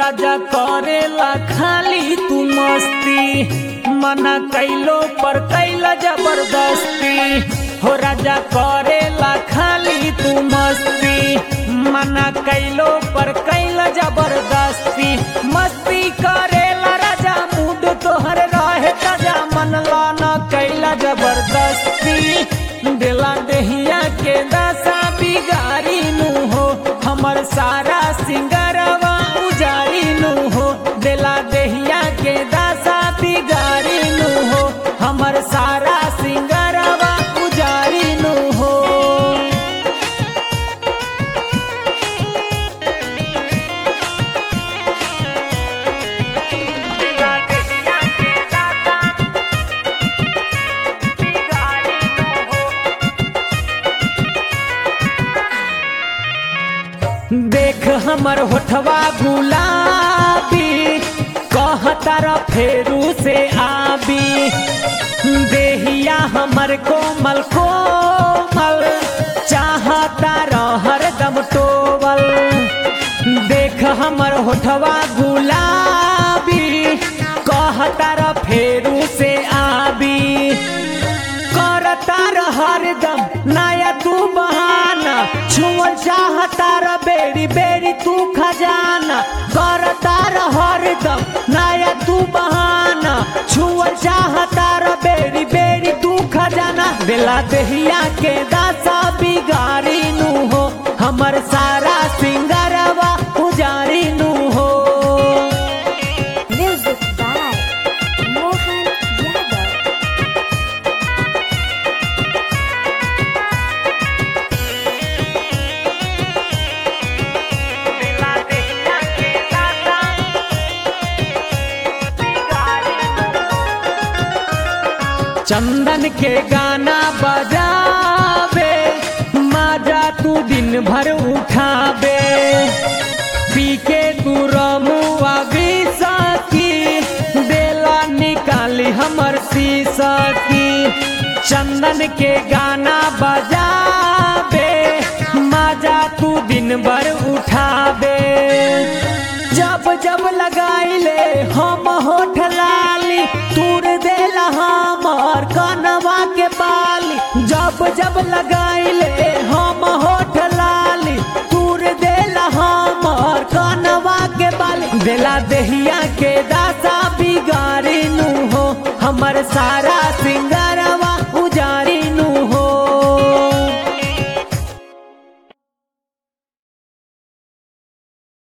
राजा करेला खाली तू मस्ती मना कैलो पर कैला जबरदस्ती हो राजा करेला खाली तू मस्ती मना कैलो पर कैला जबरदस्ती मस्ती करेला राजा मूड तोहर रहे ताजा मनला न कैला जबरदस्ती दिला देहिया के दशा बिगारी नु हो हमर सारा सिंगरवा उजारी नु हो दिला देहिया के दशा बिगारी नु हो हमर सारा सिंगरवा उजारी नु हो देख हमर होठवा गुलाबी कहतर फेरू से आबी देहिया हमर कोमल कोमल चाहता हर दम टोवल देख हमर होठवा गुलाबी कहतर फेरू से आबी करता हरदम नया तू बहाना छुअल चाहता र बेरी बेरी तू खजाना करता हरदम नया तू बहाना छुअल चाहता र बेरी बेरी तू खजाना दिला दहिया के दासा बिगारी नु हो हमर सारा सिंगरवा उजारी नु हो Music by Mohan Yadav. चंदन के गाना बजावे माजा तू दिन भर उठावे पी के तू रमुआ सकी बेला निकाली हमर शीशा की चंदन के गाना बजावे माजा तू दिन भर उठावे जब जब लगाइले हम होठ लाली तूर देला हमर कनवा के बाली जब जब लगाइले हम होठ लाली तूर देला हमर कनवा के बाली देला देहिया के दासा बिगाड़ी नु हो हमर सारा